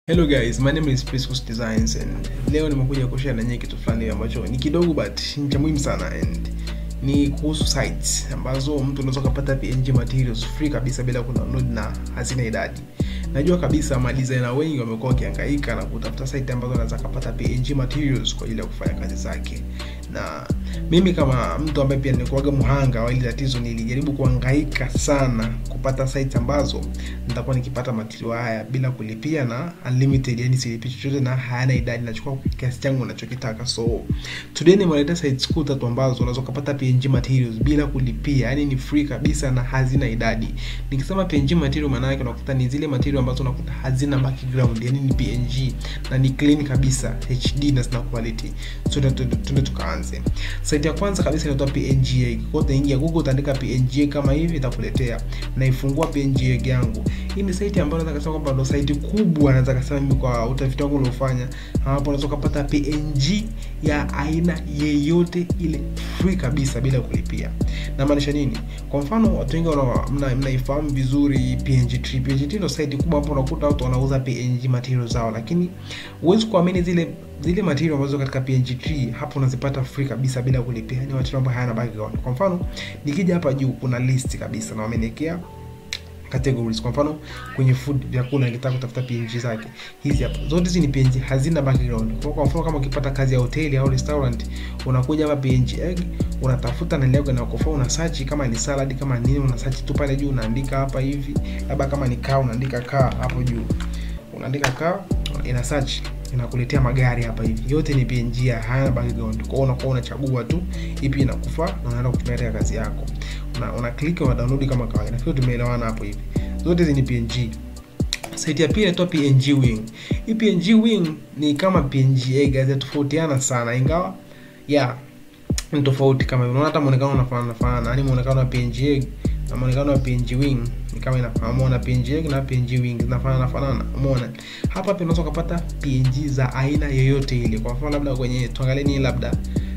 Hello guys, my name is Priscus Designs and leo nimekuja kushare na nyinyi kitu fulani ambacho ni kidogo but ni cha muhimu sana and ni kuhusu sites ambazo mtu unaweza kupata PNG materials free kabisa bila kudownload na hazina idadi. Najua kabisa madesigner wengi wamekuwa wakihangaika na kutafuta site ambazo wanaweza kupata PNG materials kwa ajili ya kufanya kazi zake. Na mimi kama mtu ambaye pia nilikuwaga mhanga wa hili tatizo, nilijaribu kuhangaika sana kupata sites ambazo nitakuwa nikipata material haya bila kulipia na unlimited, yani silipi chochote na hayana idadi, nachukua kiasi changu ninachokitaka. So today nimeleta sites kuu tatu ambazo unaweza kupata PNG materials bila kulipia, yani ni free kabisa na hazina idadi. Nikisema PNG material, maana yake unakuta ni zile material ambazo unakuta hazina background, yani ni PNG na ni clean kabisa, HD na zina quality. So tuende tukaanze. Site ya kwanza kabisa inaitwa PNG. Kwa utaingia Google utaandika PNG kama hivi, itakuletea na ifungua PNG yangu. Hii ni site ambayo naweza kusema kwamba ndio site kubwa, naweza kusema mimi kwa utafiti wangu uliofanya, ambapo unaweza kupata PNG ya aina yeyote ile free kabisa bila kulipia. Na maanisha nini? Kwa mfano watu wengi wana mnaifahamu vizuri PNG Tree. PNG Tree ndio site kubwa ambapo unakuta watu wanauza PNG materials zao, lakini huwezi kuamini zile zile material ambazo katika PNG Tree hapo unazipata free kabisa bila kulipia. Ni material ambayo hayana background. Kwa mfano nikija hapa juu kuna list kabisa na wameniwekea categories. Kwa mfano kwenye food, vyakula, nikitaka kutafuta PNG zake hizi hapa, zote hizi ni PNG, hazina background. Kwa kwa mfano kama ukipata kazi ya hoteli au restaurant, unakuja hapa PNG egg, unatafuta na lego na kofa, una search kama ni salad, kama nini, una search tu pale juu, unaandika hapa hivi, labda kama ni kaa, unaandika kaa hapo juu, unaandika kaa, ina search inakuletea magari hapa hivi, yote ni PNG, hayana background. Kwa hiyo unakuwa unachagua tu ipi inakufaa na unaenda kutumia katika kazi yako una, una click una download kama kawaida. Nafikiri tumeelewana hapo hivi. Zote hizi ni PNG. Site ya pili inaitwa PNG Wing. Hii PNG Wing ni kama PNG egg, hazitofautiana sana ingawa yeah, ni tofauti kama hivyo. Unaona hata muonekano unafanana fanana, yani muonekano wa PNG egg na muonekano wa PNG Wing ni kama inafanana. Umeona PNG egg na PNG Wing zinafanana fanana. Umeona? Hapa pia unaweza kupata PNG za aina yoyote ile. Kwa mfano labda kwenye tuangalie ni labda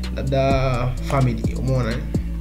labda family. Umeona?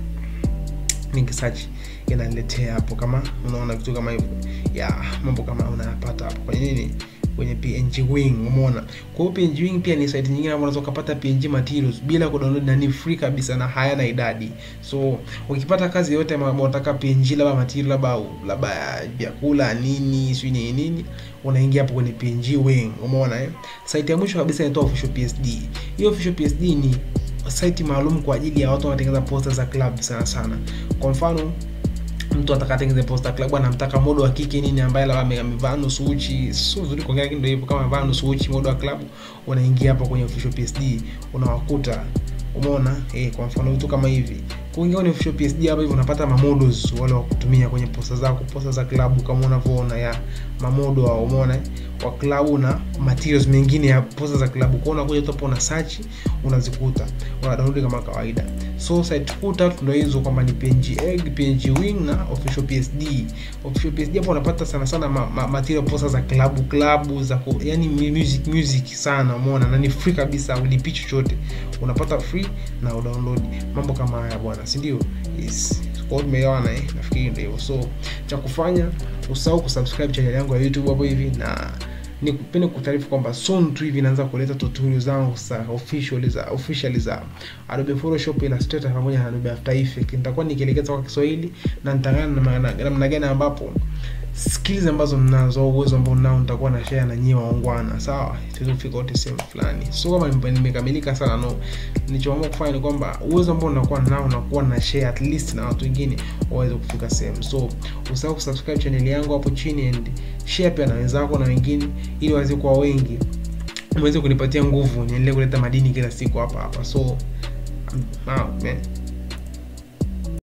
nikisearch inaniletea hapo, kama unaona vitu kama hivyo ya mambo kama unayapata hapo kwenye nini, kwenye PNG Wing. Umeona? Kwa hiyo PNG Wing pia ni site nyingine ambayo unaweza kupata PNG materials bila kudownload na ni free kabisa na hayana idadi. So ukipata kazi yote ambayo unataka PNG, labda material, labda labda vyakula nini, sio nini nini, unaingia hapo kwenye PNG Wing. Umeona eh? Site ya mwisho kabisa inaitwa Official PSD. Hiyo Official PSD ni site maalum kwa ajili ya watu wanatengeneza poster za club sana sana. Kwa mfano mtu atakatengeneza poster club, anamtaka modo wa kike nini, ambaye labda amevaa nusu uchi, sio nzuri kuongea, lakini ndio hivyo, kama amevaa nusu uchi, modo wa club, unaingia hapo kwenye Official PSD unawakuta. Umeona eh? Kwa mfano vitu kama hivi kuingia kwenye Official PSD hapa hivi unapata mamodos wale wa kutumia kwenye posta zako, posta za klabu kama unavyoona ya mamodo wao, umeona wa klabu na materials mengine ya posta za klabu. Kwa unakuja tu hapo una search unazikuta, una download kama kawaida. So site kuu tatu ndio hizo kwamba ni PNG egg, PNG wing na Official PSD. Official PSD hapo unapata sana sana ma, ma, material posta za klabu klabu za ku, yani music music sana, umeona, na ni free kabisa, ulipi chochote, unapata free na udownload mambo kama haya bwana, si ndio? Yes. Kwa hiyo tumeelewana eh, nafikiri ndio hivyo. So cha kufanya usahau kusubscribe channel yangu ya YouTube hapo hivi na nikupende kutaarifu kwamba soon tu hivi naanza kuleta tutorial zangu za official za official za Adobe Photoshop, Illustrator pamoja na Adobe After Effects. Nitakuwa nikielekeza kwa Kiswahili na nitangana na namna gani ambapo skills ambazo mnazo uwezo ambao nao nitakuwa na share na nyinyi waungwana, sawa, tuweze kufika wote sehemu fulani. So kama nimekamilika sana, no, nilichoamua kufanya ni kwamba uwezo ambao nakuwa nao nakuwa na share at least na watu wengine waweze kufika sehemu. So usahau kusubscribe channel yangu hapo chini and share pia na wenzako na wengine, ili waweze kuwa wengi, mweze kunipatia nguvu niendelee kuleta madini kila siku hapa hapa. So um, man